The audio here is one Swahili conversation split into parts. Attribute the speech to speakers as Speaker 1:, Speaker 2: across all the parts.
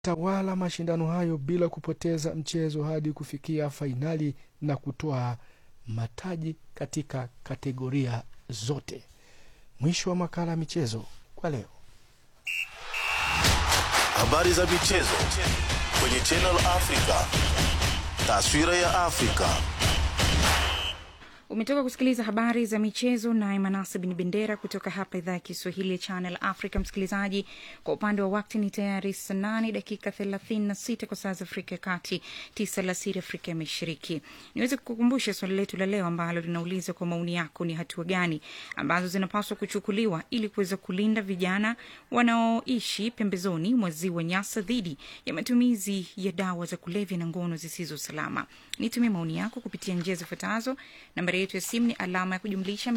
Speaker 1: tawala mashindano hayo bila kupoteza mchezo hadi kufikia fainali na kutoa mataji katika kategoria zote. Mwisho wa makala ya michezo kwa leo.
Speaker 2: Habari za michezo kwenye Channel Africa. Taswira ya Afrika.
Speaker 3: Umetoka kusikiliza habari za michezo naye Manase Bin Bendera kutoka hapa idhaa ya Kiswahili ya Channel Africa. Msikilizaji, kwa upande wa wakti ni tayari saa nane dakika thelathini na sita kwa saa za Afrika ya Kati, tisa alasiri Afrika ya Mashariki. Niweze kukukumbusha swali letu la leo ambalo linauliza kwa maoni yako, ni hatua gani ambazo zinapaswa kuchukuliwa ili kuweza kulinda vijana wanaoishi pembezoni mwa ziwa Nyasa dhidi ya matumizi ya dawa za kulevya na ngono zisizo salama. Nitumie maoni yako kupitia njia zifuatazo. Nambari yetu ya simu ni alama ya kujumlisha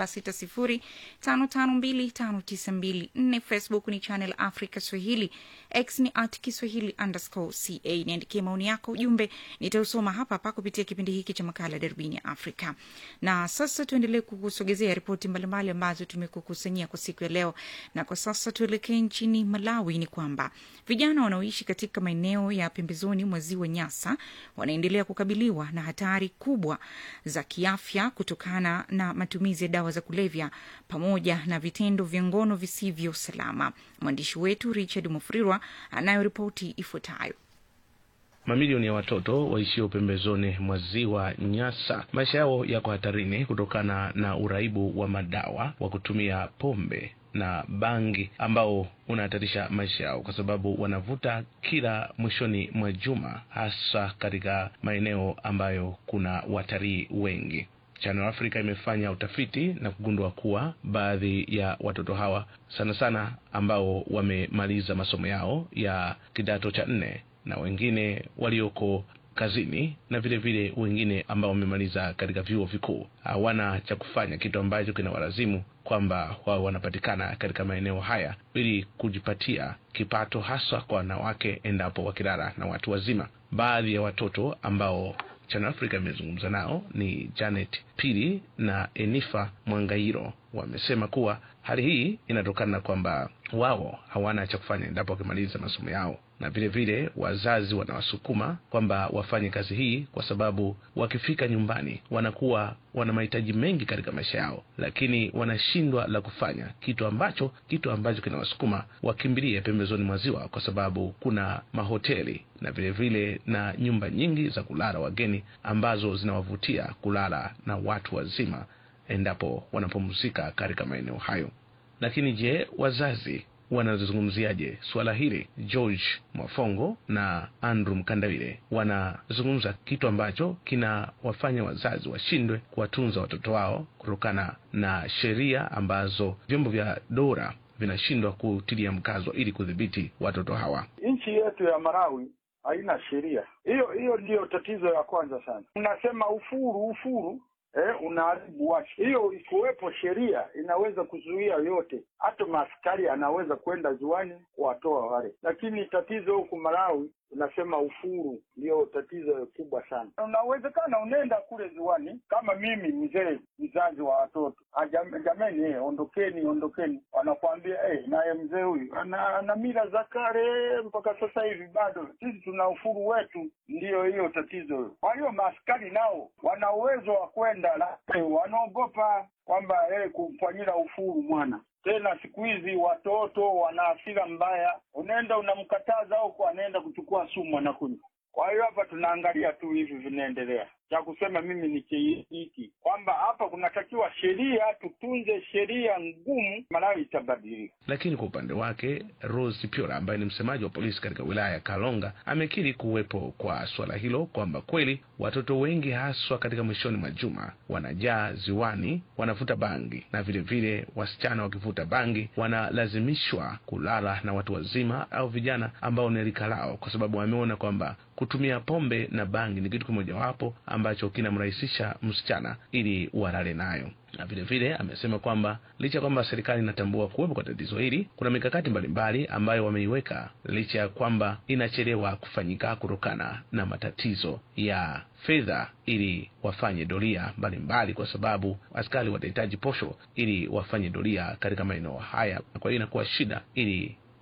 Speaker 3: 2760552592. Facebook ni Channel Africa Swahili, X ni at Kiswahili underscore ca. Niandikie maoni yako, ujumbe nitausoma hapa hapa kupitia kipindi hiki cha makala Darubini ya Afrika. Na sasa tuendelee kukusogezea ripoti mbalimbali ambazo tumekukusanyia kwa siku ya leo, na kwa sasa tuelekee nchini Malawi. Ni kwamba vijana wanaoishi katika maeneo ya pembezoni mwa ziwa Nyasa wanaendelea kukabiliwa na hatari kubwa za kiafya kutokana na matumizi ya dawa za kulevya pamoja na vitendo vya ngono visivyo salama. Mwandishi wetu Richard Mufrirwa anayo ripoti ifuatayo.
Speaker 4: Mamilioni ya watoto waishio pembezoni mwa ziwa Nyasa, maisha yao yako hatarini kutokana na uraibu wa madawa wa kutumia pombe na bangi ambao unahatarisha maisha yao kwa sababu wanavuta kila mwishoni mwa juma, hasa katika maeneo ambayo kuna watalii wengi. Channel Africa imefanya utafiti na kugundua kuwa baadhi ya watoto hawa sana sana ambao wamemaliza masomo yao ya kidato cha nne na wengine walioko kazini na vile vile wengine ambao wamemaliza katika vyuo vikuu hawana cha kufanya, kitu ambacho kinawalazimu kwamba wao wanapatikana katika maeneo haya ili kujipatia kipato, haswa kwa wanawake endapo wakilala na watu wazima. Baadhi ya watoto ambao Channel Africa imezungumza nao ni Janet Pili na Enifa Mwangairo. Wamesema kuwa hali hii inatokana na kwamba wao hawana cha kufanya endapo wakimaliza masomo yao, na vile vile wazazi wanawasukuma kwamba wafanye kazi hii kwa sababu wakifika nyumbani wanakuwa wana mahitaji mengi katika maisha yao, lakini wanashindwa la kufanya, kitu ambacho kitu ambacho kinawasukuma wakimbilie pembezoni mwa ziwa, kwa sababu kuna mahoteli na vile vile na nyumba nyingi za kulala wageni ambazo zinawavutia kulala na watu wazima endapo wanapumzika katika maeneo hayo. Lakini je, wazazi wanazungumziaje suala hili? George Mwafongo na Andrew Mkandawile wanazungumza kitu ambacho kinawafanya wazazi washindwe kuwatunza watoto wao kutokana na sheria ambazo vyombo vya dola vinashindwa kutilia mkazo ili kudhibiti watoto hawa.
Speaker 5: Nchi yetu ya Malawi haina sheria hiyo. Hiyo ndiyo tatizo ya kwanza sana. Unasema ufuru ufuru Eh, unaharibu watu. Hiyo ikuwepo sheria inaweza kuzuia yote, hata maaskari anaweza kwenda ziwani kuwatoa wale, lakini tatizo huku Malawi unasema ufuru ndio tatizo kubwa sana. Unawezekana unaenda kule ziwani, kama mimi mzee mzazi wa watoto, jameni, eh, ondokeni ondokeni, wanakuambia eh, naye mzee huyu ana, ana mila za kale mpaka sasa hivi bado sisi tuna ufuru wetu. Ndiyo hiyo tatizo. Kwa hiyo maaskari nao wana uwezo wa kwenda, lakini wanaogopa kwamba eh, kumfanyia ufuru mwana tena siku hizi watoto wana hasira mbaya, unaenda unamkataza huko, anaenda kuchukua sumu anakunywa. Kwa hiyo hapa tunaangalia tu hivi vinaendelea. Cha kusema mimi ni hiki kwamba hapa kunatakiwa sheria, tutunze sheria ngumu, Malawi itabadilika.
Speaker 4: Lakini kwa upande wake Rose Piora ambaye ni msemaji wa polisi katika wilaya ya Kalonga amekiri kuwepo kwa suala hilo, kwamba kweli watoto wengi haswa katika mwishoni mwa juma wanajaa ziwani, wanavuta bangi na vile vile wasichana wakivuta bangi wanalazimishwa kulala na watu wazima au vijana ambao ni rika lao, kwa sababu wameona kwamba kutumia pombe na bangi ni kitu kimojawapo ambacho kinamrahisisha msichana ili walale nayo na vile vile amesema kwamba licha ya kwamba serikali inatambua kuwepo kwa tatizo hili, kuna mikakati mbalimbali ambayo wameiweka licha ya kwamba inachelewa kufanyika kutokana na matatizo ya fedha, ili wafanye doria mbalimbali, kwa sababu askari watahitaji posho ili wafanye doria katika maeneo haya. Kwa hiyo inakuwa shida ili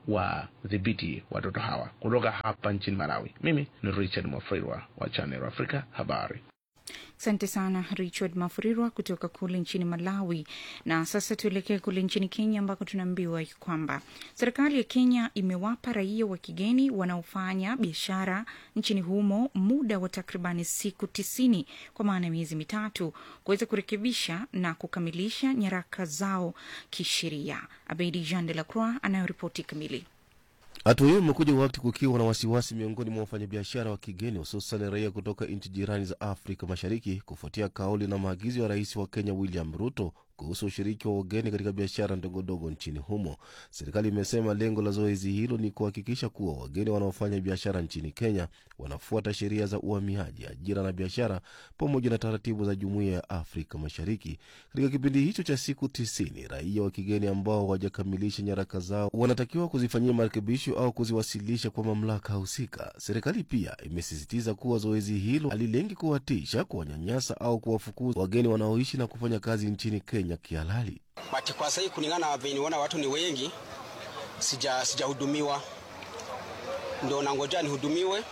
Speaker 4: wadhibiti watoto hawa. Kutoka hapa nchini Malawi, mimi ni Richard Mwafrirwa wa Channel Africa habari.
Speaker 3: Asante sana Richard Mafurirwa kutoka kule nchini Malawi. Na sasa tuelekee kule nchini Kenya, ambako tunaambiwa kwamba serikali ya Kenya imewapa raia wa kigeni wanaofanya biashara nchini humo muda wa takribani siku tisini kwa maana ya miezi mitatu kuweza kurekebisha na kukamilisha nyaraka zao kisheria. Abeidi Jean de la Croix anayoripoti kamili.
Speaker 6: Hatua hiyo imekuja wakati kukiwa na wasiwasi miongoni mwa wafanyabiashara wa kigeni hususan raia kutoka nchi jirani za Afrika Mashariki kufuatia kauli na maagizo ya rais wa Kenya William Ruto kuhusu ushiriki wa wageni katika biashara ndogondogo nchini humo. Serikali imesema lengo la zoezi hilo ni kuhakikisha kuwa wageni wanaofanya biashara nchini Kenya wanafuata sheria za uhamiaji, ajira na biashara pamoja na taratibu za Jumuiya ya Afrika Mashariki. Katika kipindi hicho cha siku tisini, raia wa kigeni ambao hawajakamilisha nyaraka zao wanatakiwa kuzifanyia marekebisho au kuziwasilisha kwa mamlaka husika. Serikali pia imesisitiza kuwa zoezi hilo halilengi kuwatisha, kuwanyanyasa au kuwafukuza wageni wanaoishi na kufanya kazi nchini Kenya kihalali.
Speaker 7: But kwa sasa kulingana na venye niona watu ni wengi, sija sijahudumiwa, ndo nangoja nihudumiwe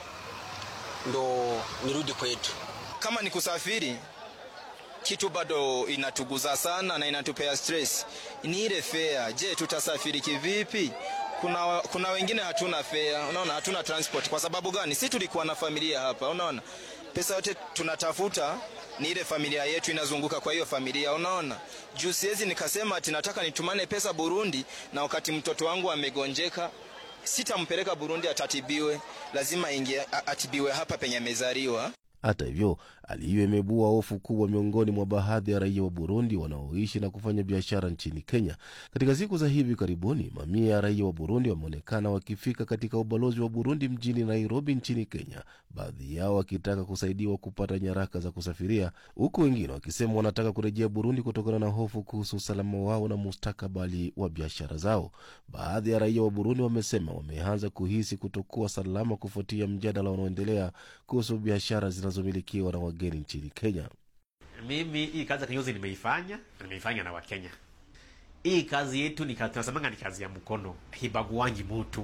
Speaker 7: ndo nirudi kwetu.
Speaker 8: Kama ni kusafiri, kitu bado inatuguza sana na inatupea stress ni ile fare. Je, tutasafiri kivipi? Kuna, kuna wengine hatuna fare, unaona, hatuna transport. Kwa sababu gani? Si tulikuwa na familia hapa, unaona, pesa yote tunatafuta ni ile familia yetu inazunguka kwa hiyo familia, unaona. Juu siwezi nikasema ati nataka nitumane pesa Burundi na wakati mtoto wangu amegonjeka sitampeleka Burundi atatibiwe, lazima ingie atibiwe hapa penye amezaliwa.
Speaker 6: Hata hivyo, hali hiyo imebua hofu kubwa miongoni mwa baadhi ya raia wa Burundi wanaoishi na kufanya biashara nchini Kenya. Katika siku za hivi karibuni, mamia ya raia wa Burundi wameonekana wakifika katika ubalozi wa Burundi mjini Nairobi nchini Kenya, baadhi yao wakitaka kusaidiwa kupata nyaraka za kusafiria, huku wengine wakisema wanataka kurejea Burundi kutokana na hofu kuhusu usalama wao na mustakabali wa biashara zao. Baadhi ya raia wa Burundi wamesema wameanza kuhisi kutokuwa salama kufuatia mjadala unaoendelea kuhusu biashara zinazomilikiwa na wageni nchini Kenya.
Speaker 9: Mimi hii kazi ya kinyozi nimeifanya na nimeifanya na Wakenya. Hii kazi yetu ni kazi tunasemanga ni kazi ya mkono, hibaguangi mutu.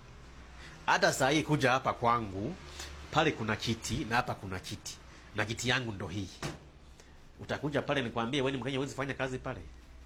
Speaker 9: Hata saa hii kuja hapa kwangu, pale kuna kiti na hapa kuna kiti, na kiti yangu ndo hii. Utakuja pale nikwambie, wewe ni Mkenya, huwezi fanya kazi pale.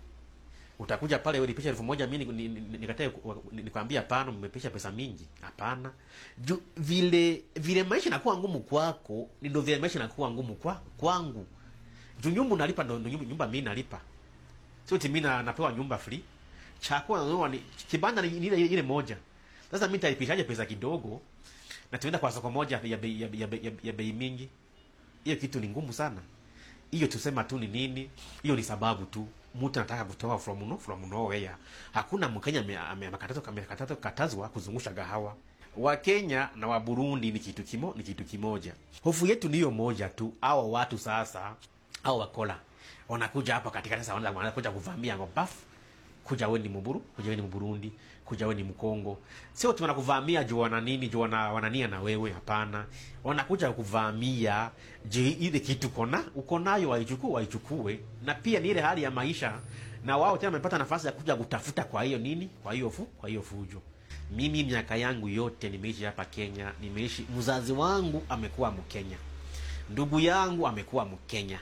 Speaker 9: Utakuja pale ulipisha elfu moja mimi nikatae nikwambia hapana, mmepisha pesa mingi. Hapana. Ju, vile vile maisha inakuwa ngumu kwako, ndio vile maisha inakuwa ngumu kwa kwangu. Juu nyumba unalipa ndo nyumba, nyumba mimi nalipa. Sio eti mimi napewa nyumba free. Chakula ndio ni kibanda ni ile ile moja. Sasa mimi nitalipishaje pesa kidogo na tuenda kwa soko moja ya bei ya, ya, ya, ya bei mingi? Hiyo kitu ni ngumu sana. Hiyo tusema tu ni nini? Hiyo ni sababu tu mtu anataka kutoa from no from nowhere. Hakuna Mkenya amekatazwa amekatazwa katazwa kuzungusha gahawa. Wa Kenya na wa Burundi ni kitu kimo ni kitu kimoja. Hofu yetu niyo moja tu. Hao watu sasa au wakola wanakuja hapa katika sasa wanaanza wanakuja kuvamia ngobafu kuja wewe ni Mburu, kuja wewe ni Mburundi, kuja wewe ni Mkongo. Sio tu wanakuvamia juu wana nini, juu wana wanania na wewe, hapana. Wanakuja kuvamia je, ile kitu kona uko nayo waichukue, waichukue. Na pia ni ile hali ya maisha na wao tena wamepata nafasi ya kuja kutafuta kwa hiyo nini, kwa hiyo fu, kwa hiyo fujo. Mimi miaka yangu yote nimeishi hapa Kenya, nimeishi mzazi wangu amekuwa Mkenya. Ndugu yangu amekuwa Mkenya.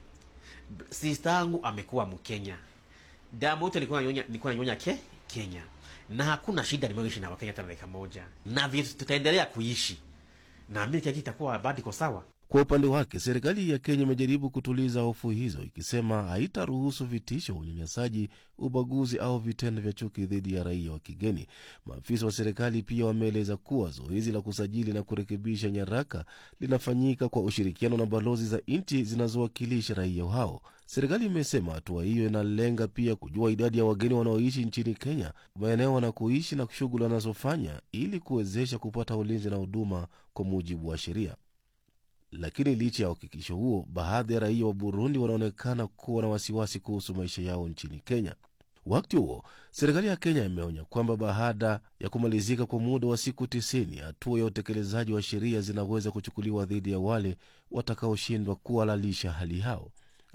Speaker 9: Sister yangu amekuwa Mkenya damu yote nilikuwa nanyonya nilikuwa nanyonya ke Kenya, na hakuna shida nimeishi na Wakenya hata dakika moja, na vile tutaendelea kuishi, naamini kila kitu itakuwa bado iko sawa.
Speaker 6: Kwa upande wake, serikali ya Kenya imejaribu kutuliza hofu hizo, ikisema haitaruhusu vitisho, unyanyasaji, ubaguzi au vitendo vya chuki dhidi ya raia wa kigeni. Maafisa wa serikali pia wameeleza kuwa zoezi la kusajili na kurekebisha nyaraka linafanyika kwa ushirikiano na balozi za nchi zinazowakilisha raia hao. Serikali imesema hatua hiyo inalenga pia kujua idadi ya wageni wanaoishi nchini Kenya, maeneo wanakoishi na shughuli wanazofanya, ili kuwezesha kupata ulinzi na huduma kwa mujibu wa sheria. Lakini licha ya uhakikisho huo, baadhi ya raia wa Burundi wanaonekana kuwa na wasiwasi kuhusu maisha yao nchini Kenya. Wakati huo serikali ya Kenya imeonya kwamba baada ya kumalizika kwa muda wa siku tisini, hatua ya utekelezaji wa sheria zinaweza kuchukuliwa dhidi ya wale watakaoshindwa kuhalalisha hali yao.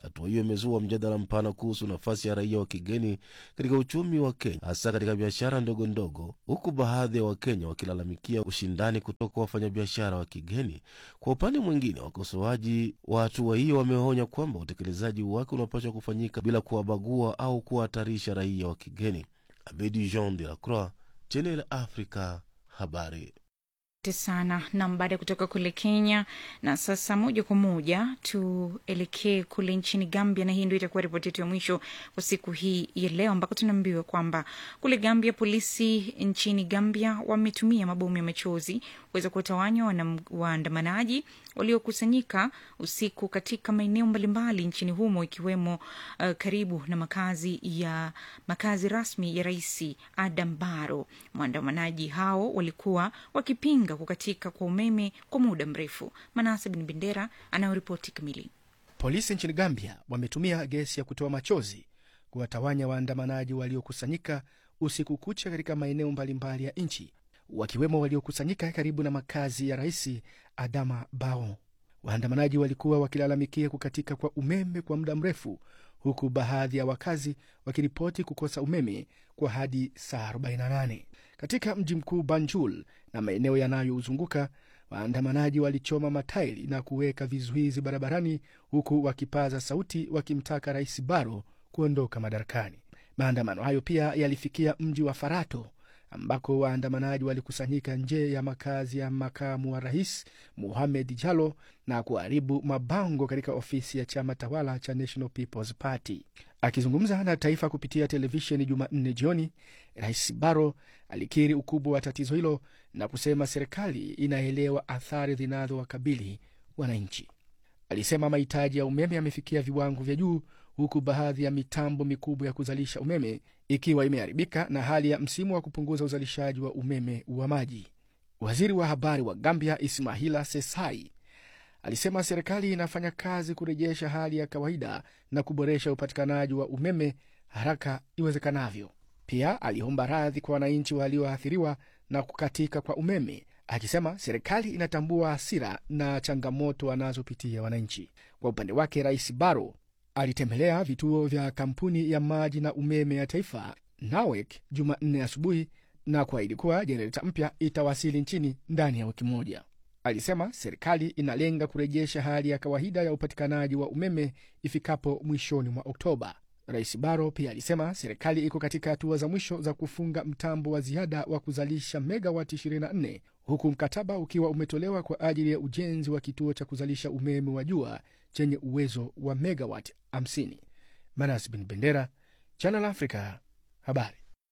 Speaker 6: Hatua hiyo imezua mjadala mpana kuhusu nafasi ya raia wa kigeni katika uchumi wa Kenya, hasa katika biashara ndogo ndogo, huku baadhi ya Wakenya wakilalamikia ushindani kutoka kwa wafanyabiashara wa kigeni. Kwa upande mwingine, wakosoaji wa hatua hiyo wameonya kwamba utekelezaji wake unapaswa kufanyika bila kuwabagua au kuwahatarisha raia wa kigeni. Abedi Jean de la Croix, Channel Africa, habari.
Speaker 3: Asante sana nam. Baada ya kutoka kule Kenya, na sasa moja kwa moja tuelekee kule nchini Gambia, na hii ndio itakuwa ripoti yetu ya mwisho kwa siku hii ya leo, ambako tunaambiwa kwamba kule Gambia, polisi nchini Gambia wametumia mabomu ya machozi kuweza kuwatawanya waandamanaji waliokusanyika usiku katika maeneo mbalimbali nchini humo ikiwemo uh, karibu na makazi ya makazi rasmi ya Rais Adam Barrow. Waandamanaji hao walikuwa wakipinga kukatika kwa umeme kwa muda mrefu. Manase Bin Bendera anayoripoti kamili.
Speaker 1: Polisi nchini Gambia wametumia gesi ya kutoa machozi kuwatawanya waandamanaji waliokusanyika usiku kucha katika maeneo mbalimbali ya nchi wakiwemo waliokusanyika karibu na makazi ya rais Adama Barrow. Waandamanaji walikuwa wakilalamikia kukatika kwa umeme kwa muda mrefu, huku baadhi ya wakazi wakiripoti kukosa umeme kwa hadi saa 48. Katika mji mkuu Banjul na maeneo yanayouzunguka, waandamanaji walichoma matairi na kuweka vizuizi barabarani, huku wakipaza sauti wakimtaka rais Barrow kuondoka madarakani. Maandamano hayo pia yalifikia mji wa Farato ambako waandamanaji walikusanyika nje ya makazi ya makamu wa rais Muhamed Jalo na kuharibu mabango katika ofisi ya chama tawala cha National People's Party. Akizungumza na taifa kupitia televisheni Jumanne jioni, Rais Barrow alikiri ukubwa wa tatizo hilo na kusema serikali inaelewa athari zinazowakabili wananchi. Alisema mahitaji ya umeme yamefikia viwango vya juu huku baadhi ya mitambo mikubwa ya kuzalisha umeme ikiwa imeharibika na hali ya msimu wa kupunguza uzalishaji wa umeme wa maji. Waziri wa habari wa Gambia Ismaila Sesai alisema serikali inafanya kazi kurejesha hali ya kawaida na kuboresha upatikanaji wa umeme haraka iwezekanavyo. Pia aliomba radhi kwa wananchi walioathiriwa na kukatika kwa umeme, akisema serikali inatambua hasira na changamoto wanazopitia wananchi. Kwa upande wake, Rais Barrow alitembelea vituo vya kampuni ya maji na umeme ya taifa NAWEC Jumanne asubuhi na kuahidi kuwa jenereta mpya itawasili nchini ndani ya wiki moja. Alisema serikali inalenga kurejesha hali ya kawaida ya upatikanaji wa umeme ifikapo mwishoni mwa Oktoba. Rais Barrow pia alisema serikali iko katika hatua za mwisho za kufunga mtambo wa ziada wa kuzalisha megawati 24 huku mkataba ukiwa umetolewa kwa ajili ya ujenzi wa kituo cha kuzalisha umeme wa jua chenye uwezo wa megawati 50. Manas Bin Bendera, Channel Africa, habari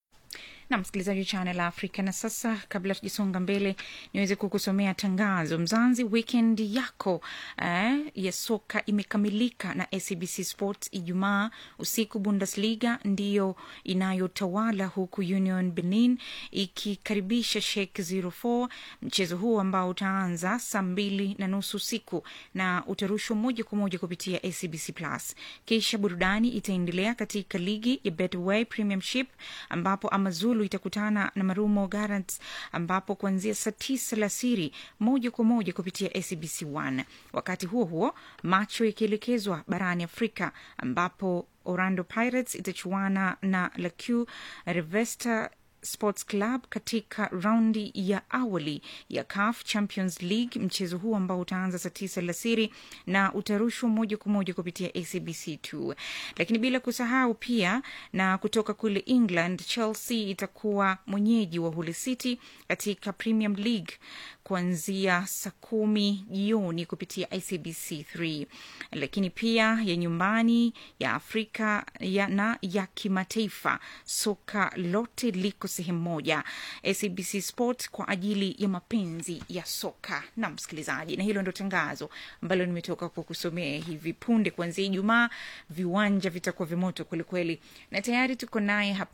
Speaker 3: na msikilizaji wa Channel Africa. Na sasa kabla tujasonga mbele, niweze kukusomea tangazo. Mzanzi, weekend yako eh, ya soka imekamilika na SABC Sports. Ijumaa usiku Bundesliga ndiyo inayotawala huku Union Berlin ikikaribisha Schalke 04. Mchezo huu ambao utaanza saa mbili na nusu usiku na utarushwa moja kwa moja kupitia SABC Plus. Kisha burudani itaendelea katika ligi ya Betway Premiership ambapo Amazulu itakutana na Marumo Gallants ambapo kuanzia saa tisa alasiri moja kwa moja kupitia SABC 1. Wakati huo huo, macho yakielekezwa barani Afrika ambapo Orlando Pirates itachuana na Lacu Revesta Sports Club katika raundi ya awali ya CAF Champions League. Mchezo huu ambao utaanza saa tisa alasiri na utarushwa moja kwa moja kupitia ACBC 2. Lakini bila kusahau pia na kutoka kule England, Chelsea itakuwa mwenyeji wa Hull City katika Premium League kuanzia saa kumi jioni kupitia ICBC 3. Lakini pia ya nyumbani ya Afrika ya na ya kimataifa, soka lote liko sehemu moja, SABC Sport kwa ajili ya mapenzi ya soka. Na msikilizaji, na hilo ndo tangazo ambalo nimetoka kukusomea hivi punde. Kuanzia Ijumaa viwanja vitakuwa vimoto kwelikweli, na tayari tuko naye hapa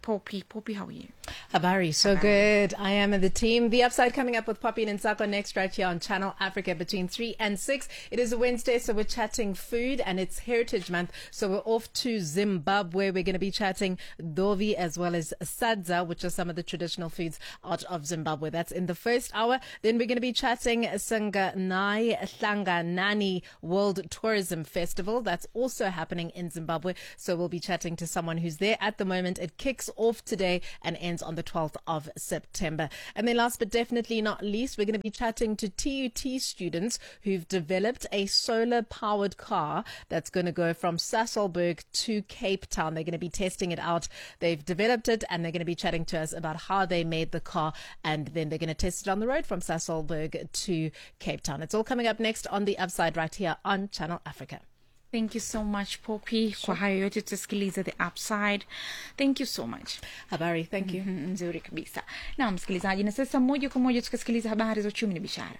Speaker 3: Poppy. Poppy, how are you?
Speaker 10: Habari, so good. I am in the team. The upside coming up with Poppy and Nsako next right here on Channel Africa between 3 and 6. It is a Wednesday, so we're chatting food and it's Heritage Month. So we're off to Zimbabwe. We're going to be chatting Dovi as well as Sadza, which are some of the traditional foods out of Zimbabwe. That's in the first hour. Then we're going to be chatting Sanganai Hlanganani World Tourism Festival. That's also happening in Zimbabwe. So we'll be chatting to someone who's there at the moment. It kicks off today and ends on the 12th of September. And then last but definitely not least, we're going to be chatting to TUT students who've developed a solar powered car that's going to go from Sasselberg to Cape Town. They're going to be testing it out. They've developed it and they're going to be chatting to us about how they made the car and then they're going to test it on the road from Sasselberg to Cape Town. It's all coming up next on the upside right here on Channel Africa.
Speaker 3: Thank you so much Poppy. Kwa hayo yote tutasikiliza the upside. Thank you so much.
Speaker 10: Habari, thank you.
Speaker 3: Mhm, Nzuri kabisa. Na msikilizaji, na sasa moja kwa moja tukasikiliza habari za uchumi na biashara.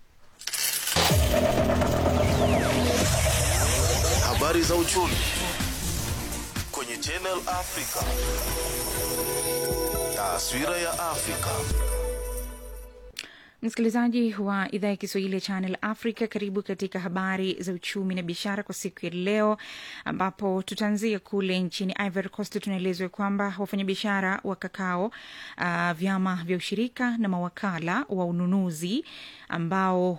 Speaker 2: Habari za uchumi kwenye Channel Africa. Taswira ya Afrika.
Speaker 3: Msikilizaji wa idhaa ya Kiswahili ya Channel Africa, karibu katika habari za uchumi na biashara kwa siku ya leo, ambapo tutaanzia kule nchini Ivory Coast. Tunaelezwa kwamba wafanyabiashara wa kakao, uh, vyama vya ushirika na mawakala wa ununuzi ambao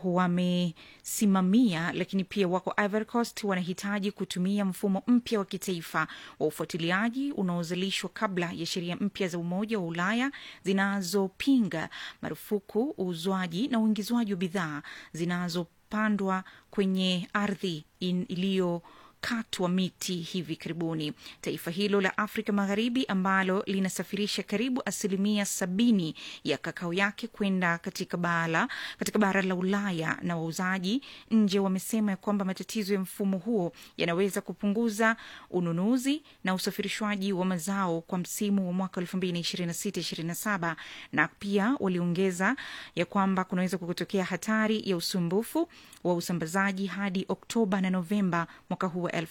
Speaker 3: wamesimamia lakini pia wako Ivory Coast wanahitaji kutumia mfumo mpya wa kitaifa wa ufuatiliaji unaozalishwa kabla ya sheria mpya za Umoja wa Ulaya zinazopinga marufuku uuzwaji na uingizwaji wa bidhaa zinazopandwa kwenye ardhi in- iliyo katwa miti hivi karibuni. Taifa hilo la Afrika Magharibi ambalo linasafirisha karibu asilimia sabini ya kakao yake kwenda katika bara katika bara la Ulaya na wauzaji nje wamesema ya kwamba matatizo ya mfumo huo yanaweza kupunguza ununuzi na usafirishwaji wa mazao kwa msimu wa mwaka 2026-27 na pia waliongeza ya kwamba kunaweza kutokea hatari ya usumbufu wa usambazaji hadi Oktoba na Novemba mwaka huu wa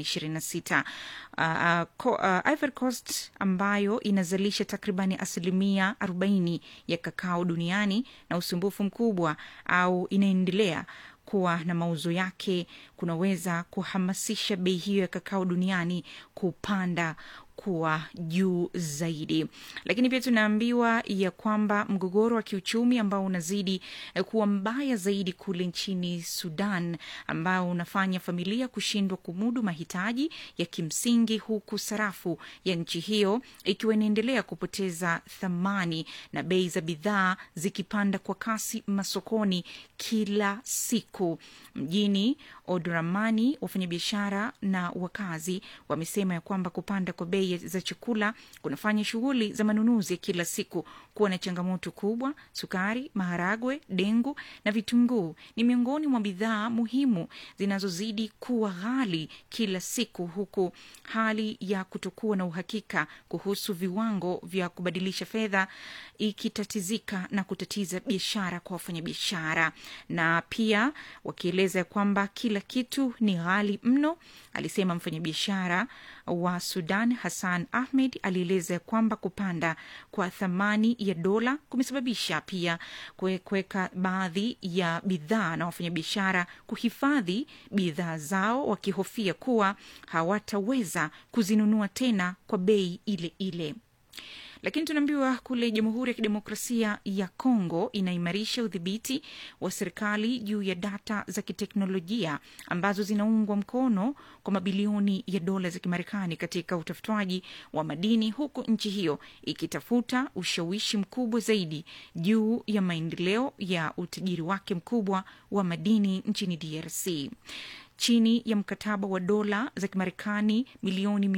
Speaker 3: 2026. Uh, uh, Co- uh, Ivory Coast ambayo inazalisha takribani asilimia 40 ya kakao duniani na usumbufu mkubwa au inaendelea kuwa na mauzo yake kunaweza kuhamasisha bei hiyo ya kakao duniani kupanda kuwa juu zaidi. Lakini pia tunaambiwa ya kwamba mgogoro wa kiuchumi ambao unazidi eh, kuwa mbaya zaidi kule nchini Sudan, ambao unafanya familia kushindwa kumudu mahitaji ya kimsingi, huku sarafu ya nchi hiyo ikiwa inaendelea kupoteza thamani na bei za bidhaa zikipanda kwa kasi masokoni kila siku. Mjini Odramani, wafanyabiashara na wakazi wamesema ya kwamba kupanda kwa bei za chakula kunafanya shughuli za manunuzi ya kila siku kuwa na changamoto kubwa. Sukari, maharagwe, dengu na vitunguu ni miongoni mwa bidhaa muhimu zinazozidi kuwa ghali kila siku, huku hali ya kutokuwa na uhakika kuhusu viwango vya kubadilisha fedha ikitatizika na kutatiza biashara kwa wafanyabiashara, na pia wakieleza ya kwamba kila kitu ni ghali mno, alisema mfanyabiashara wa Sudan Hassan Ahmed alieleza ya kwamba kupanda kwa thamani ya dola kumesababisha pia kue- kuweka baadhi ya bidhaa na wafanyabiashara kuhifadhi bidhaa zao wakihofia kuwa hawataweza kuzinunua tena kwa bei ile ile lakini tunaambiwa kule Jamhuri ya Kidemokrasia ya Kongo inaimarisha udhibiti wa serikali juu ya data za kiteknolojia ambazo zinaungwa mkono kwa mabilioni ya dola za Kimarekani katika utafutaji wa madini, huku nchi hiyo ikitafuta ushawishi mkubwa zaidi juu ya maendeleo ya utajiri wake mkubwa wa madini nchini DRC chini ya mkataba wa dola za Kimarekani milioni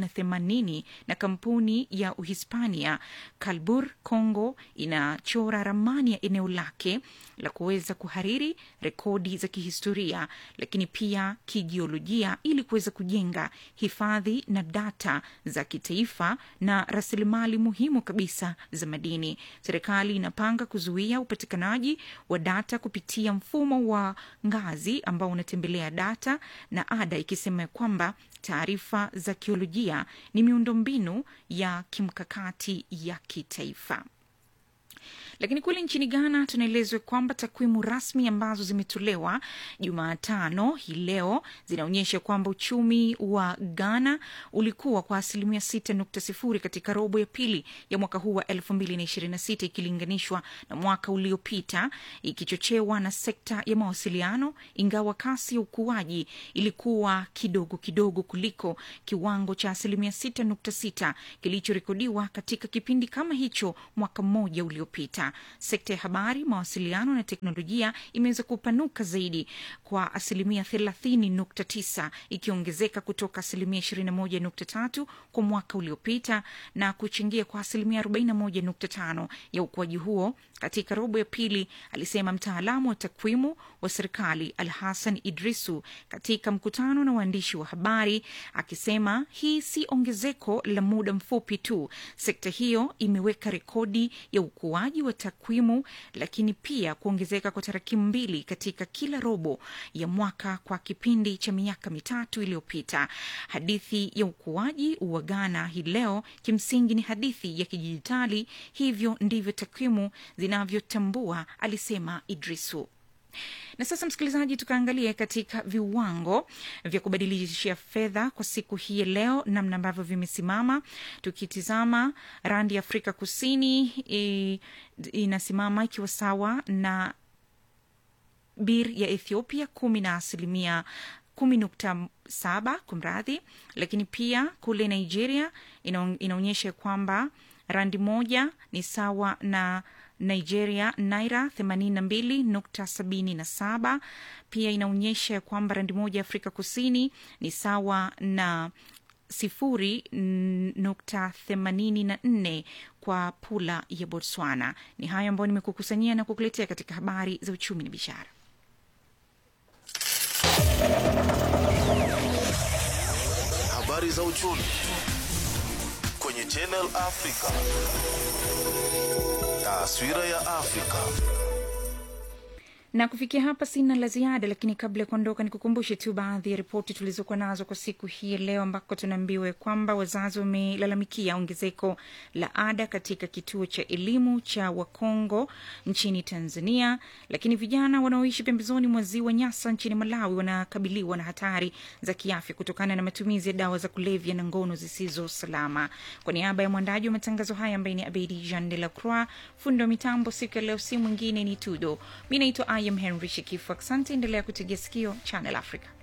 Speaker 3: 180 na kampuni ya Uhispania Kalbur, Congo inachora ramani ya eneo lake la kuweza kuhariri rekodi za kihistoria, lakini pia kijiolojia, ili kuweza kujenga hifadhi na data za kitaifa na rasilimali muhimu kabisa za madini. Serikali inapanga kuzuia upatikanaji wa data kupitia mfumo wa ngazi ambao unatembelea data data na ada, ikisema kwamba taarifa za kiolojia ni miundombinu ya kimkakati ya kitaifa. Lakini kule nchini Ghana tunaelezwa kwamba takwimu rasmi ambazo zimetolewa Jumatano hii leo zinaonyesha kwamba uchumi wa Ghana ulikuwa kwa asilimia sita nukta sifuri katika robo ya pili ya mwaka huu wa elfu mbili na ishirini na sita ikilinganishwa na mwaka uliopita, ikichochewa na sekta ya mawasiliano, ingawa kasi ya ukuaji ilikuwa kidogo kidogo kuliko kiwango cha asilimia sita nukta sita kilichorekodiwa katika kipindi kama hicho mwaka mmoja uliopita. Sekta ya habari, mawasiliano na teknolojia imeweza kupanuka zaidi kwa asilimia thelathini nukta tisa ikiongezeka kutoka asilimia ishirini na moja nukta tatu kwa mwaka uliopita na kuchangia kwa asilimia arobaini na moja nukta tano ya ukuaji huo katika robo ya pili, alisema mtaalamu wa takwimu wa serikali Al Hassan Idrisu katika mkutano na waandishi wa habari, akisema hii si ongezeko la muda mfupi tu. Sekta hiyo imeweka rekodi ya ukuaji wa takwimu, lakini pia kuongezeka kwa tarakimu mbili katika kila robo ya mwaka kwa kipindi cha miaka mitatu iliyopita. Hadithi ya ukuaji wa Ghana hii leo kimsingi ni hadithi ya kidijitali, hivyo ndivyo takwimu zinavyotambua, alisema Idrisu. Na sasa msikilizaji, tukaangalia katika viwango vya kubadilishia fedha kwa siku hii ya leo, namna ambavyo vimesimama. Tukitizama randi ya Afrika Kusini e, inasimama ikiwa sawa na bir ya Ethiopia kumi na asilimia kumi nukta saba kumradhi. Lakini pia kule Nigeria inaonyesha kwamba randi moja ni sawa na Nigeria naira 82.77. Pia inaonyesha kwamba randi moja ya Afrika Kusini ni sawa na sifuri nukta themanini na nne kwa pula ya Botswana. Ni hayo ambayo nimekukusanyia na kukuletea katika habari za uchumi na biashara.
Speaker 2: Habari za uchumi kwenye Channel Africa. Taswira ya Afrika.
Speaker 3: na kufikia hapa sina la ziada, lakini kabla ya kuondoka, ni kukumbushe tu baadhi ya ripoti tulizokuwa nazo kwa siku hii leo, ambako tunaambiwa kwamba wazazi wamelalamikia ongezeko la ada katika kituo cha elimu cha Wakongo nchini Tanzania, lakini vijana wanaoishi pembezoni mwa ziwa Nyasa nchini Malawi wanakabiliwa na hatari za kiafya kutokana na matumizi ya dawa za kulevya na ngono zisizo salama. Kwa niaba ya mwandaji wa matangazo haya ambaye ni Abedi Jean de la Croix, fundi wa mitambo siku ya leo si mwingine ni Tudo. Mi naitwa I am Henry Shikifu. Asante, endelea kutegea sikio Channel Africa.